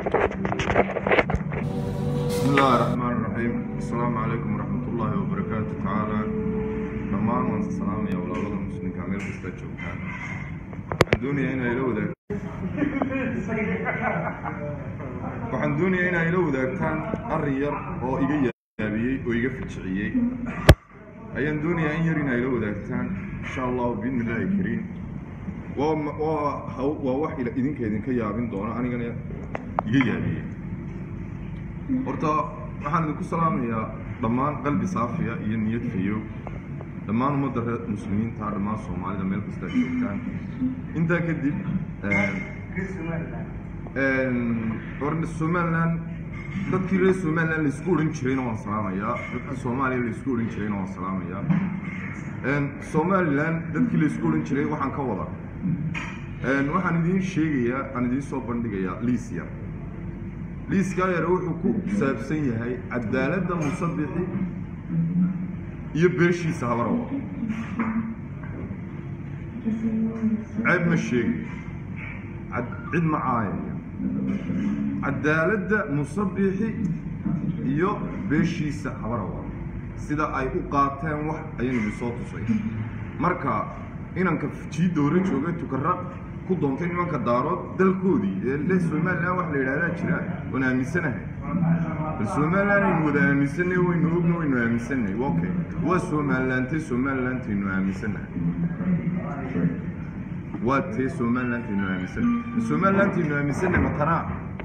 بسم الله الرحمن الرحيم السلام عليكم ورحمة الله وبركاته تعالى dhammaan waan salaamaya walaalada muslimka meel kasta joogtaan waxaan doonayaa inaa ila wadaag waxaan doonayaa inaa ila wadaagtaan arrin yar oo iga yaabiyey oo iga fijiciyey ayaan doonayaa in yar inaa ila wadaagtaan insha allahu biidni illaahi kariim waa ma- waa haw- waa wax ila- idinka idinka yaabin doona anigana iga yaabiyey horta waxaan idinku salaamayaa dhammaan qalbi saafiya iyo niyad fayow dhammaan ummadda reer muslimiinta dhammaan soomaalida meel kasta ay joogtaan intaa kadib horna somaliland dadkii reer somaliland laisku odhan jirayna waan salaamayaa dadka soomaaliya laisku odhan jirayna waan salaamayaa somaliland dadkii laisku odhan jiray waxaan ka wada waxaan idiin sheegayaa aan idiin soo bandhigayaa liis yar liiskaa yare wuxuu ku saabsan yahay cadaaladda musabixi iyo beeshiisa habarawa ceeb ma sheegi cad- cid ma caayaya cadaaladda musabixi iyo beeshiisa habarawa sida ay u qaateen wax ayaynu idin soo tusay marka inanka jiidda hore jooga tukaraq ku doontay nimanka daarood dalkoodii ee le somaliland wax la yidhahdaa jira waan aaminsanahay bal somaliland aynu wada aaminsanay waynu ogna waynu aaminsanay okay waa somalilandtay somalilandtaynu aaminsannahay waa tee somalilandtaynu aaminsannahay somalilandtaynu aaminsannahay matanaa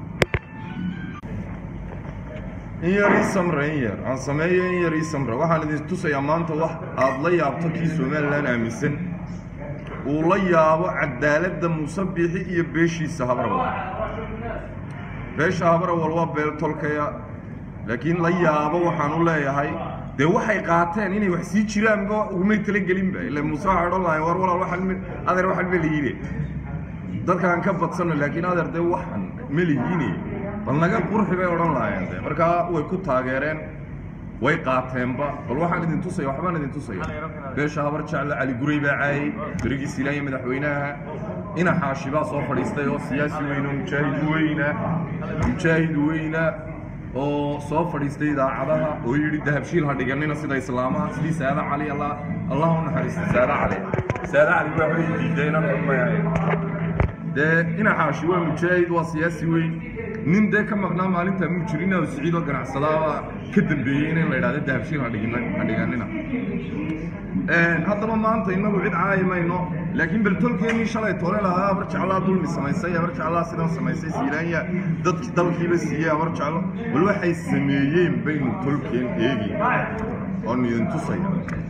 in yar ii samra in yar aan sameeyo in yar ii samra waxaan idin tusayaa maanta wax aada la yaabto kii somaliland aaminsan uu la yaabo cadaaladda musabixi iyo beeshiisa habrawal beesha habrawal waa beel tolkaya laakiin la yaabo waxaan u leeyahay dee waxay qaateen inay wax sii jiraanba ugumay talagelinba ila muuse waxay odhan lahayn war walaal waxaan me- adeer waxaan melihiine dadkaan ka badsano laakiin adeer dee waxaan melihiine bal naga qurxi bay odhan lahaayeen de markaa way ku taageereen way qaateenba bal waxaan idin tusaya waxbaan idin tusaya beesha habar jecle cali guray baa caayay berigii silaanya madaxweynaha ina xaashi baa soo fadhiistay oo siyaasi weyne oo mujaahid weyna mujaahid weyna oo soo fadhiistay idaacadaha oo yidhi dahabshiil ha dhiganina sida islaamaha sidii saada cali allah allah u naxariista saada cali saada cali waa way diideen dee ina xaashi waa mujaahid waa siyaasi weyn nin dee ka maqnaa maalinta muu jirin oo siciidoo ganacsadaaba ka dambeeyey in la idhahdo dahabshiil ha dhigina ha dhiganina haddaba maanta inagu cid caayi mayno laakiin bertolkeenii shalay tole lahaa abar jeclaa dulmi samaysay abar jeclaa sidan samaysay siilaanya dadki dalkiiba siiyey abar jeclo bal waxay sameeyeen baynu tolkeen eegi oonu idin tusaya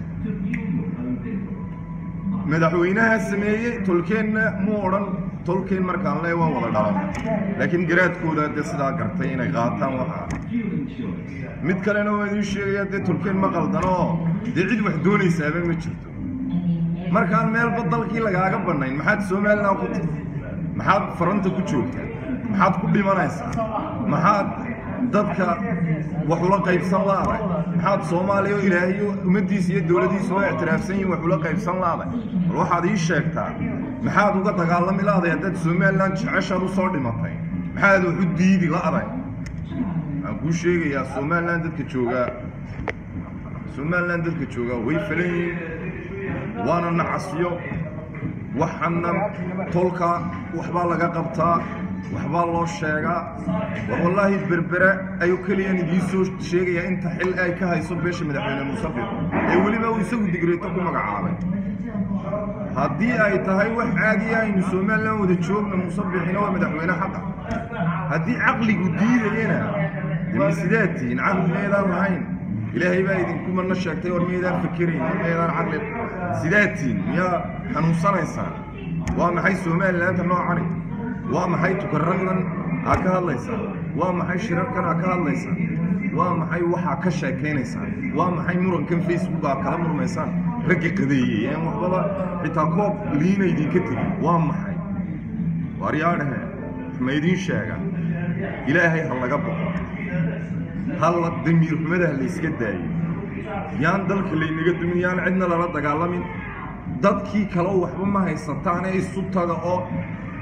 madaxweynaha sameeyey tolkeenna muu odhan tolkeen markaan lee waan wada dhalan laakiin garaadkooda dee sidaa gartay inay qaataan waxaa mid kalena waa idiin sheegayaa dee tolkeen ma qaldanoo dee cid wax doonaysaaba ma jirto markaan meelba dalkii lagaaga bannayn maxaad somaliland ku tahay maxaad faranta ku joogtaa maxaad ku dhimanaysaa maxaad dadka wax ula qaybsan laaday maxaad soomaaliya oo ilaahay ummaddiisa iyo dowladdiisa oo ictiraafsan yihin wax ula qaybsan laaday bal waxaad ii sheegtaa maxaad uga dagaalami laaday haddaad somaliland jeceshaad u soo dhimatay maxaad wax u diidi la'day waxaan kuu sheegayaa somaliland dadka joogaa somaliland dadka joogaa way falan yihiin waana nacasyo waxana tolka waxbaa laga qabtaa waxbaa loo sheegaa war wallaahi berbere ayuu keliyan idiin soo sheegayaa inta xil ay ka hayso beesha madaxweyne musabix ee weliba uu isagu digreeto ku magacaabay haddii ay tahay wax caadiya aynu somaliland wada joogna musabixina waa madaxweyne xaqa haddii caqligu diidayana dee misidaad tihiin caqli meedaan lahayn ilaahay baa idinku mana sheegtay war miyaydaan fikirayn war miyaydaan caqli sidaad tihiin miyaa xanuunsanaysaan waa maxay somalilandta noocani waa maxay tukaraqdan aa ka hadlaysaan waa maxay shirarkan aa ka hadlaysaan waa maxay waxaa ka sheekaynaysaan waa maxay murankan facebook aa kala murmaysaan ragga qadeeyey een waxbaba xitaa koob liina idinka tegin waa maxay waaryaadhahe ma idiin sheegaan ilaahay ha laga boqo halla damiir xumada ha layska daayo yaan dalka laynaga dumin yaan cidna lala dagaalamin dadkii kale waxba ma haysataane isu taga oo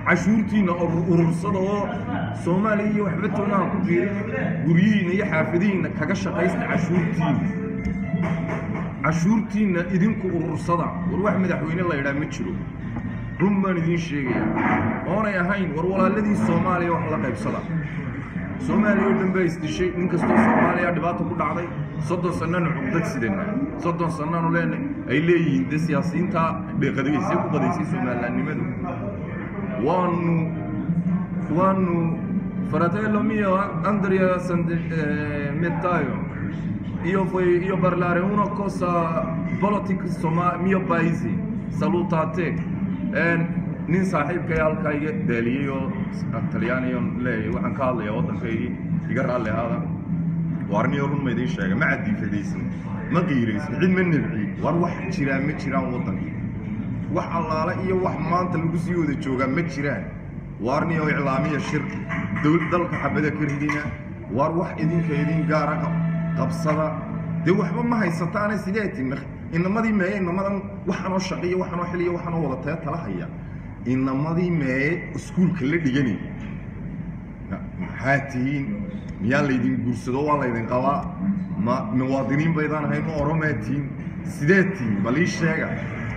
cashuurtiinna urursada oo soomaaliya iyo waxba toonaha ku biirin guryihiinna iyo xaafadihiinna kaga shaqaysta cashuurtiinna cashuurtiinna idinku urursada war wax madaxweyne la yidhaha ma jiro run baan idiin sheegaya oonay ahayn war walaaladii soomaaliya wax la qaybsada soomaaliya oo dhan baa isdishay nin kastoo soomaaliya dhibaata ku dhacday soddon sannanu cugdad sidana soddon sannanu leena ay leeyihiin de siyaasiyiinta qadaysay ku qadaysay somalilaannimadu waanu waanu fratello mio andrea mettaio io poi io parlare una cosa politica soma mio paese salutate nin saaxiibkay halkaa iga daaliyey oo talyaaniyon leeyahay waxaan ka hadlayaa waddankaygii iga raalli ahaada waarniyo run ma idiin sheega ma cadiifadaysin ma qiiraysin cid ma nibci war wax jiraa ma jiraan waddanka wax allaale iyo wax maanta lagu sii wada joogaa ma jiraan waarniyo iclaamiya shir dowlad dalka xabada ka ridina waar wax idinka idin gaara qabsada dee waxba ma haysataane sidee timi inamadii meeye inamadan waxaanoo shaqiyo waxaanoo xiliyo waxaanoo wada tee tala haya inamadii meeye iskuulka la dhigani maxaa tihiin miyaa laydin guursado waa laydin qabaa ma muwaadiniin baydaan ahayn ma oromaa tihiin sidee tihiin bal ii sheega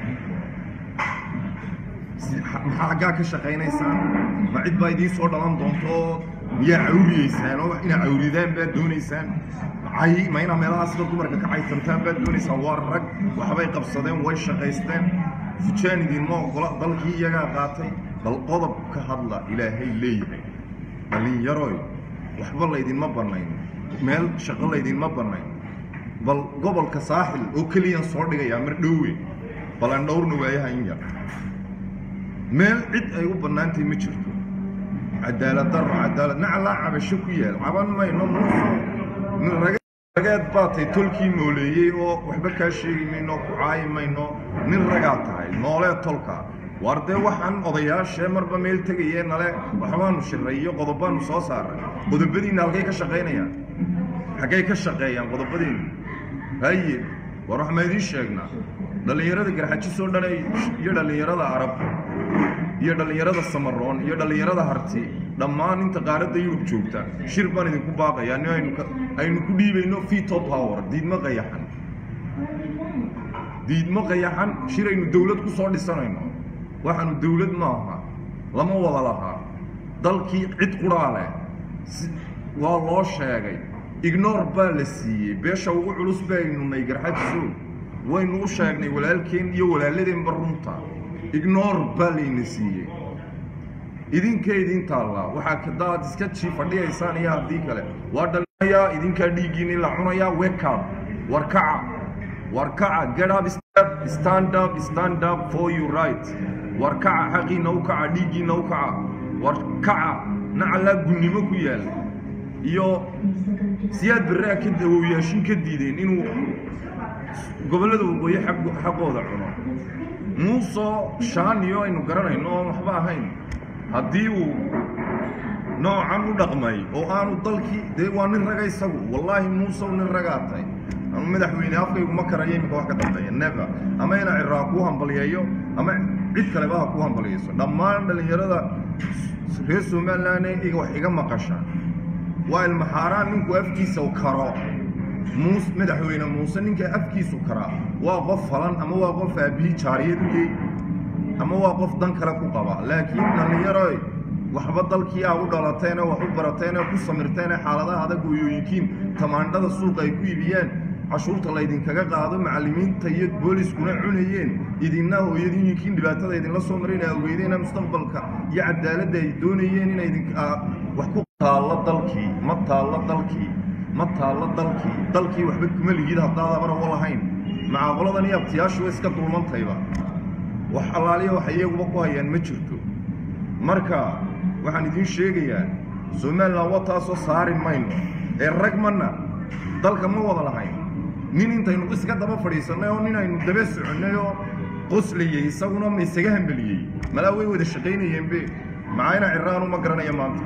maxaa xaggaa ka shaqaynaysaan ma cid baa idiin soo dhalan doonto oo miyaa cawriyeysaan oo inaa cawridaan baad doonaysaan cay ma inaa meelahaa sida dumarka ka caytantaan baad doonaysaan waa rag waxbay qabsadeen way shaqaysteen fujaan idinma ogola dalkii iyagaa qaatay bal qodob ka hadla ilaahay leeyahay dhallinyaroy waxba laydinma bannayn meel shaqo laydinma bannayn bal gobolka saaxil oo keliyaan soo dhigayaa mar dhowe bal aan dhowrna waayaha in yar meel cid ay u bannaantahay ma jirto cadaalad darro cadaalad naclaa cabasho ku yaal caban mayno muuso nin rageed baa tahay tolkii nooleeyey oo waxba kaa sheegi mayno ku caayi mayno nin ragaa tahay noolee tolka waar dee waxaan odayaashee marba meel tegayee nale waxbaanu shiray iyo qodobaanu soo saaray qodobadiinna halkay ka shaqaynayaan xaggay ka shaqeeyaan qodobadiinna haye war wax ma idiin sheegnaa dhallinyarada garxajisoo dhan iyo dhallinyarada arab iyo dhallinyarada samaroon iyo dhallinyarada harti dhammaan inta qaaradda yurub joogta shir baan idinku baaqayaa nin aynu aynu ku dhiibayno veto power diidmo qayaxan diidmo qayaxan shir aynu dawlad ku soo dhisanayno waxaanu dawlad maaha lama wada lahaa dalkii cid quraa leh waa loo sheegay ignoor baa la siiyey beesha ugu culus baynu nay garxajiso waynu u sheegnay walaalkeen iyo walaaladeenba runta ignoor baa layna siiyey idinka idin taallaa waxaa kadaad iska jii fadhiyaysaan iyo haddii kale waa dhalinayaa idinkaa dhiiggiini la cunayaa wekab war kaca war kaca get up step stand up stand up for you right war kaca xaqiina u kaca dhiiggiina u kaca war kaca nacalaa gunnimo ku yaal iyo siyaad berraa ka dawowyaashin ka diideen inuu gobollada waqooyi xaqooda cuno muusoo shaaniyo aynu garanayno oon waxba ahayn haddii uu noocan u dhaqmay oo aanu dalkii dee waa nin raga isagu wallaahi muusow nin ragaa tahay ama madaxweyne afkaygu ma karayo iminka wax ka dambeeya never ama ina ciraa kuu hambalyeeyo ama cid kaleba ha kuu hambalyeyso dhammaan dhallinyarada reer somaliland wax iga maqasha waa ilmaxaaraan ninku afkiisa karo muus madaxweyne muuse ninka afkiisu karaa waa qof falan ama waa qof aabbihi jaariyad u yey ama waa qof dan kale ku qaba laakiin dhallinyaroy waxba dalkii aa u dhalateene wax u barateene ku samirteene xaaladaha adag hooyooyinkiin tamaandhada suuqa ay ku iibiyeen cashuurta laydinkaga qaado macallimiinta iyo booliskuna cunayeen idinna hooyadooyinkiin dhibaatada idinla soo maray ina ogeydeena mustaqbalka iyo cadaaladda ay doonayeen ina idin wax ku taallo dalkii ma taallo dalkii ma taallo dalkii dalkii waxba kuma ligid haddaad abarabo lahayn macaaqoladan iyo abtiyaashu way iska dulmantayba wax allaaliya wax iyaguba ku hayaan ma jirto marka waxaan idiin sheegayaa somalilan wa taasoo saari mayno ee rag mana dalka ma wada lahayn nin intaynu iska daba fadhiisannay oo nin aynu daba soconnay oo qoslayey isaguna ma isaga hambeliyey malaa way wada shaqaynayeenbe maxayna ciraanu ma garanaya maanta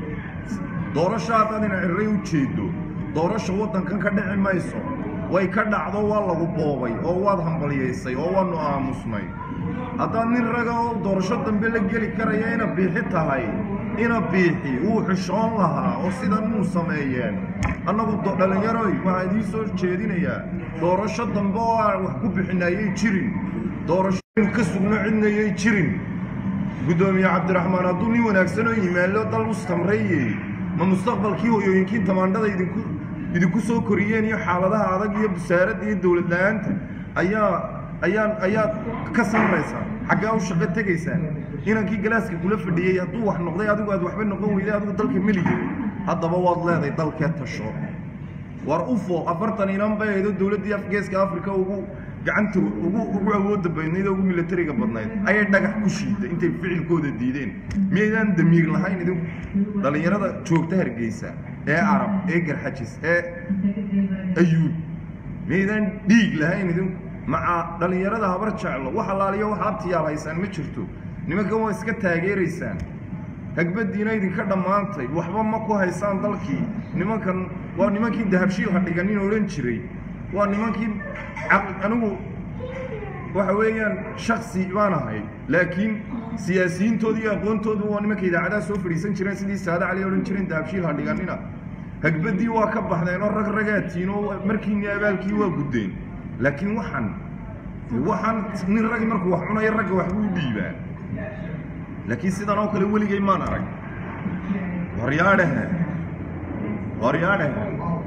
doorasho haddaad ina cirray u jeedo doorasha waddankan ka dhici mayso way ka dhacdo waa lagu boobay oo waad hambalyaysay oo waanu aamusnay haddaad nin raga oo doorasho dambe la geli karaya ina biixi tahay ina biixi wuu xishoon lahaa oo sidan uu sameeyeen annagu dhallinyaroy waxaa idiin soo jeedinayaa doorasho dambe oo aan wax ku bixinayay jirin doorasho ka sugno cidnayay jirin guddoomiye cabdiraxmaan hadduu nin wanaagsan oo yimaalo dal u samreeyey ma mustaqbalkii hoyooyinkii tamaandhada idinku idinku soo koriyeen iyo xaaladaha adag iyo busaaradda iyo dowlad la-aanta ayaa ayaan ayaad ka samraysaa xaggaa u shaqo tegaysaan inankii galaaska kula fadhiyey hadduu wax noqday adigu aad waxba noqon weyday adigu dalka meliye haddaba waad leedahay dalkee tasho war ufo afartan inan bay aydo dowladdii afgeeska africa ugu gacanta ugu ugu awoodda badnayd oo ugu milatariga badnayd ayay dhagax ku shiiday intay ficilkooda diideen miyaydaan damiir lahayn idinku dhallinyarada joogta hargeysa ee arab ee garxajis ee ayuub miyaydaan dhiig lahayn idinku maca dhallinyarada habar jeclo wax allaaliyo wax abtiyaal haysaan ma jirto nimankan waa iska taageeraysaan hagbadiina idinka dhammaantay waxba ma ku haysaan dalkii nimankan waa nimankii dahabshiil ha dhiganin odhan jiray waa nimankii anigu waxa weeyaan shaksi baan ahay laakiin siyaasiyiintooda iyo aqoontoodu waa nimanka idaacadaha soo fadhiisan jireen sidii saade cali odhan jireen dahabshiil ha dhiganina hagbadii waa ka baxdeen oo rag ragaatiin oo markiini abaalkii waa guddeen laakiin waxaan waxaan nin ragi markuu wax cunayo ragga waxbuu dhiibaa laakiin sidan oo kale weligay maan arag waryaadhahe waryaadhahe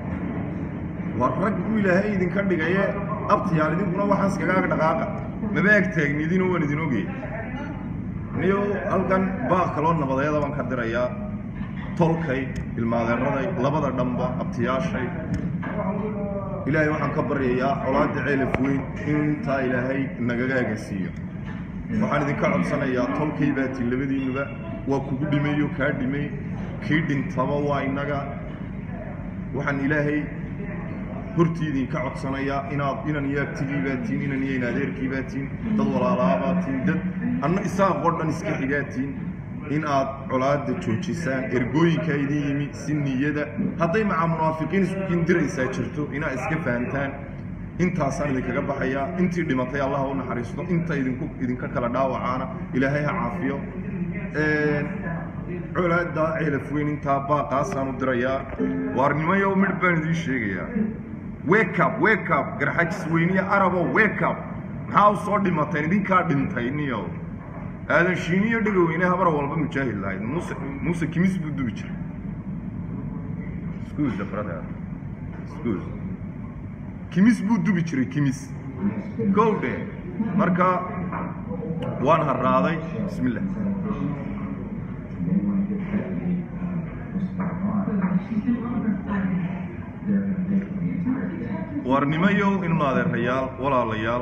war rag buu ilaahay idinka dhigaye abtiyaal idinkuna waxaan iskagaag dhaqaaqa maba ag taagnidinoo waan idin ogey niyo halkan baaq kaloo nabadeeda baan ka dirayaa tolkay ilmaadeeraday labada dhanba abtiyaashay ilaahay waxaan ka baryayaa colaadda ceelaf weyn in intaa ilaahay nagaga agasiiyo waxaan idinka codsanayaa tolkay baatiin labadiinuba waa kugu dhimayo kaa dhimay kii dhintaba waa innaga waxaan ilaahay hortii idinka codsanayaa inaad inan iyo abtigii baatiin inan iyo in adeerkii baatiin dad walaalaa baatiin dad anna isaaqoo dhan iska xigaatiin in aad colaadda joojisaan ergooyinkaa idin yimi si niyada hadday macaa munaafiqiin isku kindiraysaa jirto inaad iska fahantaan intaasaan idinkaga baxayaa intii dhimatay allah u naxariisto inta idinku idinka kala dhaawacaana ilaahay ha caafiyo colaadda ceelaf weyn intaa baaqaasaan u dirayaa waarnimayo midh baan idiin sheegayaa wekab wekab garxajis weyniya arabo wekab maxaa u soo dhimateen idinkaa dhintay niyo aadan shiiniyo dhegaweyne habar walba mujaahid lahayd muuse muuse kimis buu dubi jiray excuse the brother excuse kimis buu dubi jiray kimis gowdhe marka waan harraaday bismillah warnimayow inu adeerayaal walaalayaal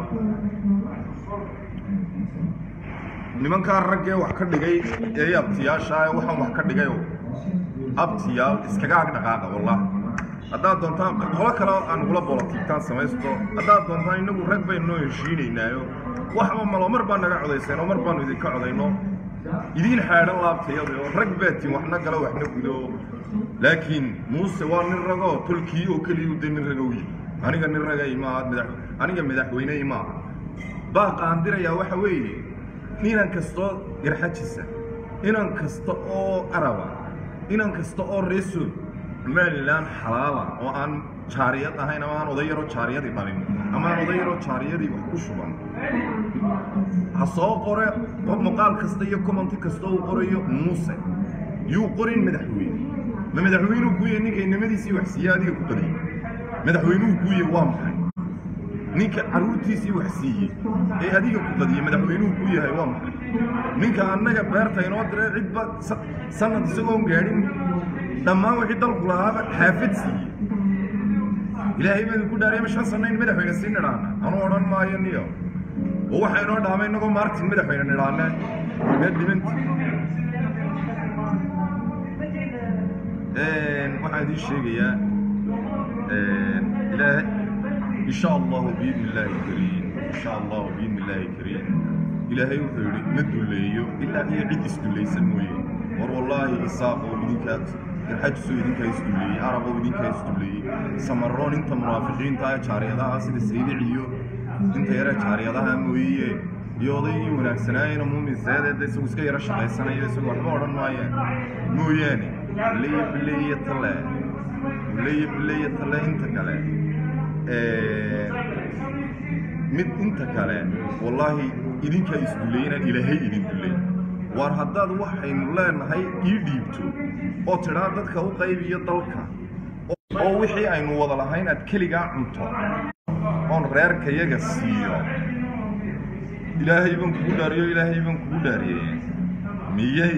nimankaa raggee wax ka dhigay ee abtiyaashaa ee waxaan wax ka dhigayo abtiyaal iskaga ag dhaqaaqa wallahi haddaad doontaan qolo kale aan nagula bolotiigtaan samaysto haddaad doontaan innagu rag baynu noo heshiinaynaayo waxba malo mar baa naga codayseen oo mar baanu idinka codayno idiin xaadhan laabtayada oo rag baatiin waxna galo waxna gudo laakiin muuse waa nin ragoo tolkii oo keliya de nin ragow yihi aniga nin ragay maaha madax aniga madaxweyney maaha baaqa aan dirayaa waxa weeye inan kastoo garxajisa inan kasta oo araba inan kasta oo reesood somalilan xalaala oo aan jaariyad ahayn ama aan oday yaroo jaariyadii dhalin ama aan oday yaroo jaariyadii wax ku shuban ha soo qore muuqaal kasta iyo commenti kasta uu qorayo muuse yuu qorin madaxweyne ma madaxweynuu kuuya ninka inamadiisii wax siiye adiga ku qadiy madaxweynuhu kuuya waa maxay ninka carruurtiisii wax siiyey ee adiga ku qadiye madaxweynuhu ku yahay waa maxay ninka annaga beerta inoo diree cidba sanad isagoon gaadhin dhammaan wixii dalku lahaaba xaafad siiyey ilaahay baa idinku dhaariyama shan sanno in madaxweyne sii nidhaana anuu odhan maayo niyo oo waxaa inoo dhaamay innagoo maartin madaxweyne nidhaane meed dhimanti waxaan idiin sheegayaa ilaahay إن شاء الله بإذن الله الكريم إن شاء الله بإذن الله الكريم إلهي وحيري مد الليو إلا هي عد استولي سموي ور والله إساق ودينكات الحج سو دينكا استولي عرب ودينكا استولي سمرون انت مرافقين تاي شاريدا سيد السيد عيو انت يرى شاريدا مويه iyo odaygii wanaagsanaayena muumin seedeeda isagu iska yaro shaqaysanayo isagu waxba odhan maayaan mooyaane leeya bileeya tale leeya bileeya tale inta kale mid inta kale wallaahi idinkaa isdulayna ilaahay idin dulay waar haddaad waxaynu leenahay ii dhiibto oo tidhaa dadka u qaybiyo dalka oo wixii aynu wada lahayn aad keligaa cunto oon reerkayaga siiyo ilaahay baan kugu dhaariyo ilaahay baan kugu dhaariyey miyay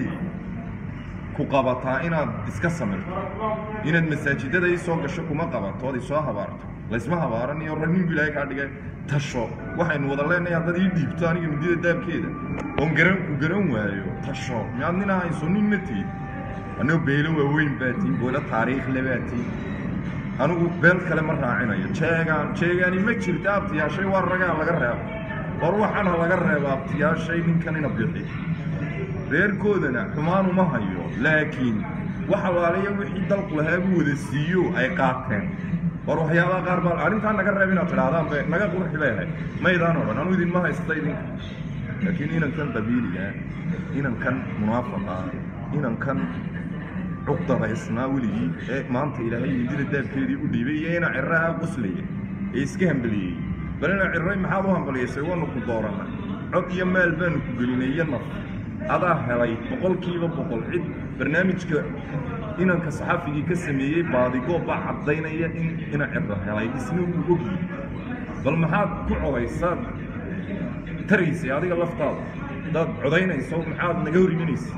ku qabataa inaad iska samirto inaad masaajidada ii soo gasho kuma qabato ood isoo habaarto laysma habaaraniyo ragnin bu ilaahay kaa dhigay tasho waxaynu wada leenahay haddaad ii dhiibto aniga midida daabkeeda oon garan ku garan waayo tasho miyaad nin ahayso nin ma tiid annago beelo waaweyn baa tiin boolo taariikhle baa tiin anigu beel kale ma raacinayo jeegaan jeegaani ma jirta abtiyaashay waa ragaa laga reebo war waxaan ha laga reebo abtiyaashay ninkan ina bixi reerkoodana xumaan uma hayo laakiin wax alaaliya wixii dalku lahaa buu wada siiyo ay qaateen war waxyaabaha qaar baa arrintaa naga reeb inaad tidhaahdaan be naga qurxi leeyahay maydaan odhan anu idinma haysta idinka laakiin inankan qabiiliga inankan munaafaqa inankan cuqdadaysnaa weligii ee maanta ilaahay midida daabkeedii u dhiibay iyo ina cirraha quslaya ee iska hambeliyey bal ina cirray maxaad u hambaliyaysay waanu ku doorannay cod iyo maal baanu ku gelinay iyo naf adaa helay boqolkiiba boqol cid barnaamijka inanka saxafigii ka sameeyey baadigoob baa caddaynaya in ina cirro helay isna uu ogyi bal maxaad ku codaysaad taraysay adiga laftaada haddaad codaynayso maxaad naga hor imanaysa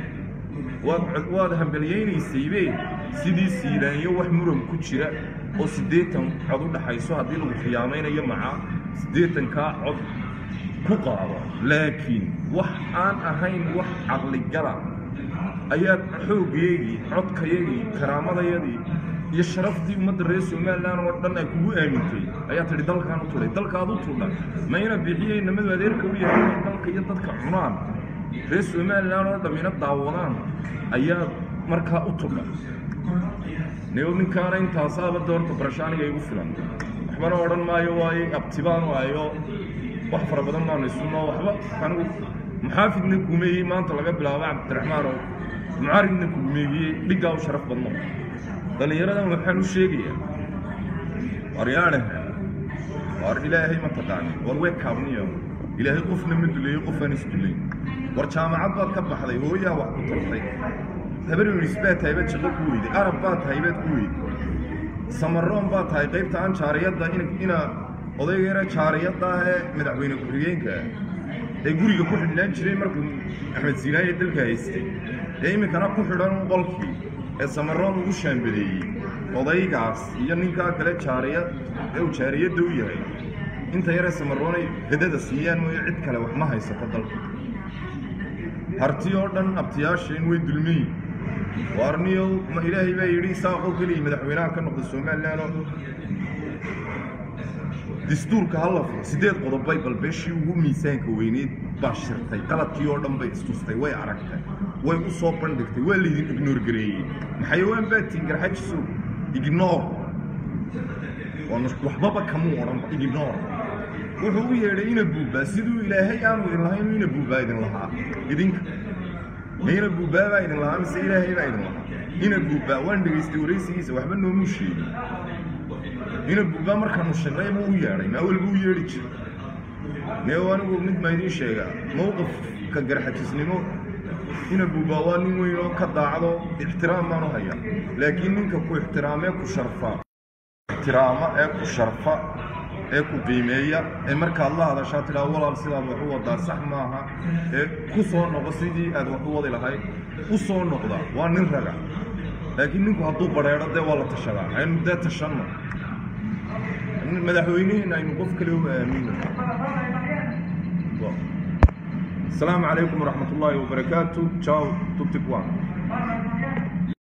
waad waad hambelyaynaysaybe sidii siilaanyo wax muran ku jira oo siddeetan cod u dhaxayso haddii lagu khiyaamaynayo macaa siddeetankaa cod ku qaado laakiin wax aan ahayn wax caqligala ayaad xooggeygii codkayagii karaamadayadii iyo sharaftii ummadda reer somalilan oo dhan ay kugu aamintay ayaa tidhi dalkaan u tulay dalkaad u tuldha mayna bixiyey namadu adeerka u yahay inay dalka iyo dadka cunaan reer somalilan oo dhammina daawadaan ayaad markaa u tudha nigo ninkaana intaasaaba doorta barashaaniga igu filan waxbana odhan maayo waayo abtibaan waayo wax fara badan baanu isuno waxba anigu muxaafidna kumeeyey maanta laga bilaabo cabdiraxmaan oo mucaaridna kumeegiyey dhiggaa u sharaf badno dhallinyaradan waxaan u sheegayaa waryaanaha war ilaahay ma taqaanin war way kaabniyo ilaahay qofna ma duleeyo qofaan isdulayn war jaamacad baad ka baxday hooyaa wax ku tartay habar yunis baa tahay baad shaqo ku weyday arab baa tahay baad ku weyday samaroon baa tahay qaybta aan jaariyadda ina odaygeena jaariyadda ah ee madaxweyne ku-xigeenka ee guriga ku xidhnaan jiray markuu axmed siinaaya dalka haystay ee iminkana ku xidhan qolkii ee samaroon ugu shaambadeeyey odaygaas iyo ninkaa kale jaariyad ee uu jaariyadda u yahay inta yaree samaroonay gadada siiyaan mooye cid kale wax ma haysato dalka harti oo dhan abtiyaasheen way dulmayin waarniyow ma ilaahay baa yidhi isaaqoo keliya madaxweynaha ka noqda somalilan oo dastuurka hala furo siddeed qodobbay bal beeshii ugu miisaanka weyneyd baa shirtay qaladkii oo dhan bay istustay way aragtay way u soo bandhigtay waa laydin ignoor gareeyey maxayawaan baa tiin garxajisow ignoor waxbaba kamuu odhanba ignoor wuxuu u yeedhay ina buubbaa siduu ilaahay aanu idin lahayn ina buubbaa idin lahaa idinka ina buubbaa baa idin lahaa mise ilaahay baa idin lahaa ina buubbaa waan dhegaystay waraysigiisa waxba noomuu sheegin ina buubbaa markaanu shirnay buu u yeedhay maa walba u yeedhi jiray neew anigu mid ma idiin sheegaa mowqifka garxajisnimo ina buubbaa waa nin weyn oo ka daacdo ixtiraam baanu hayaa laakiin ninka ku ixtiraamee ku sharfa ixtiraama ee ku sharfa ee ku qiimeeya ee markaad la hadashaa tidhaa walaal sidaad wax u wadaa sax maaha ee ku soo noqo sidii aad wax u wadi lahayd u soo noqda waa nin raga laakiin ninku hadduu badheedho dee waa la tashadaa aynu dee tashanno madaxweynihiina aynu qof kale u aamino asalaamu calaykum waraxmat ullaahi wabarakaatu jaw tutigwan